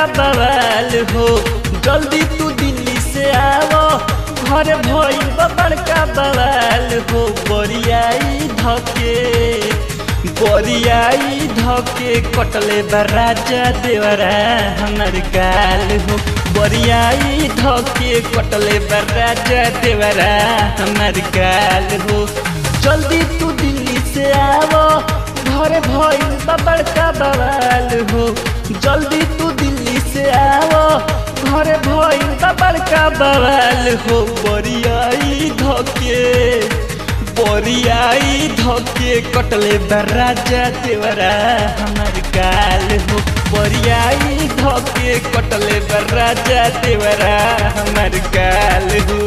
बवाल हो जल्दी तू दिल्ली से आवो घर भइल बा बड़का बवाल हो बरियाई धके बरियाई धके कटले बा राजा देवरा हमर गाल हो बरियाई धके कटले बा राजा देवरा हमर गाल हो जल्दी तू दिल्ली से आवो घर भइल बा बड़का बवाल हो जल्दी तू दिल्ली से आवो घर भइल बा बड़का बवाल हो बरियाई धके बरियाई धके कटले बा राजा देवरा हमर गाल हो बरियाई धके कटले बा राजा देवरा हमर गाल हो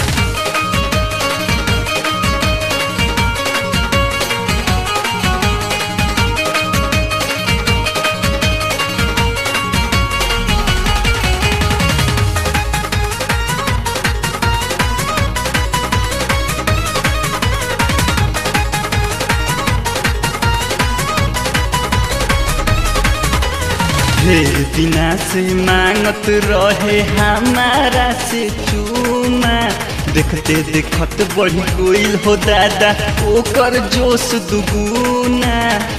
ढेर दिना से मांगत रहे हमारा से चूमा देखते देखत बढ़ी गईल हो दादा ओकर जोश दुगुना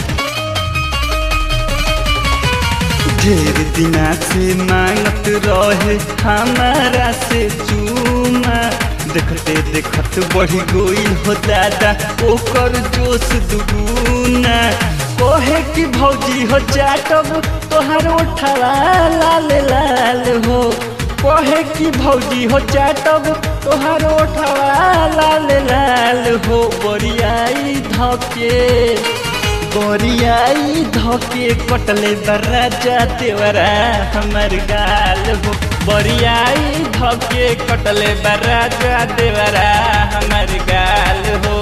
ढेर दिना से मांगत रहे हमारा से चूमा देखते देखत बढ़ी गईल हो दादा ओकर जोश दुगुना कोहे की भौजी हो चाटब तोहर उठवा लाल लाल हो कोहे की भौजी हो चाटब तोहर उठवा लाल लाल हो बरियाई धके बरियाई धके कटले बराजा देवरा हमर गाल हो बरियाई धके कटले बराजा देवरा हमर गाल हो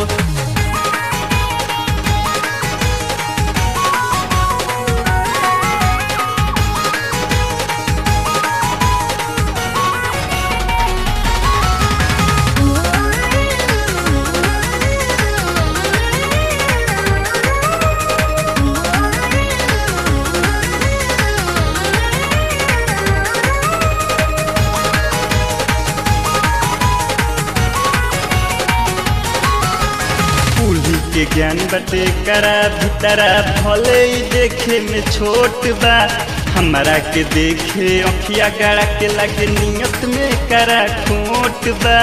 कुली के ज्ञान बटे करा भीतरा भले ही देखे में छोट बा हमारा के देखे अखिया गड़ा के लगे नियत में करा खोट बा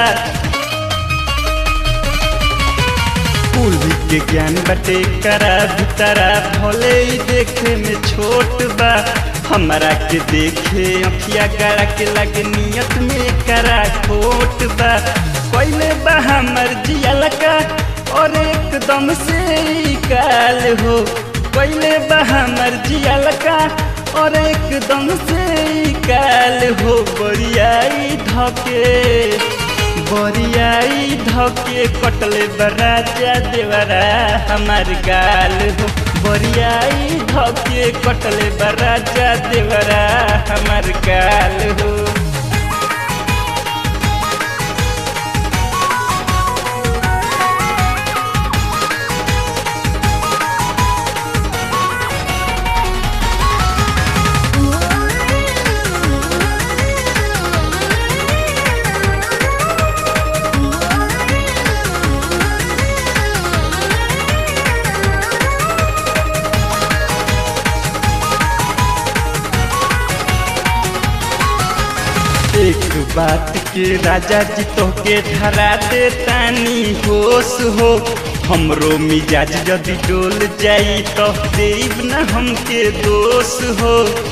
कुली के ज्ञान बटे करा भीतरा भले ही देखे में छोट बा हमारा के देखे अखिया गड़ा के लगे नियत में करा खोट बा पहले बा हमर जिया का और एकदम से ही काल हो पहले बा हमर जिया का और एकदम से ही काल हो बरियाई धके बरियाई धके कटले बराजा देवरा हमार गाल हो बरियाई धके कटले बराजा देवरा हमार गाल हो एक बात के राजा जी तो के धरा दे तानी होश हो हमरो मिजाज यदि डोल जाई तो देव न हमके दोष हो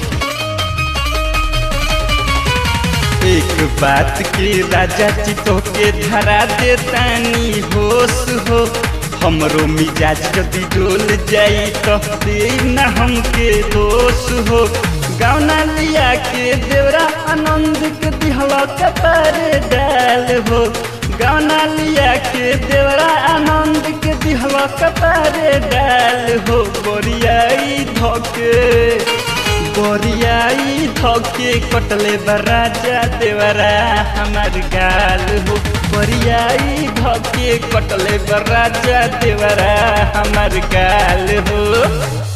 एक बात के राजा जी तो के धरा दे तानी होश हो हमरो मिजाज यदि डोल जाई तो देव न हमके दोष हो गौना लिया के देवरा आनंद के दिहला कपार डाल हो गौना लिया के देवरा आनंद के दिहला कपार डाल हो बोरियाई धोके बोरियाई धोके कटले बराजा देवरा हमार गाल हो बोरियाई धोके कटले बराजा देवरा हमार गाल हो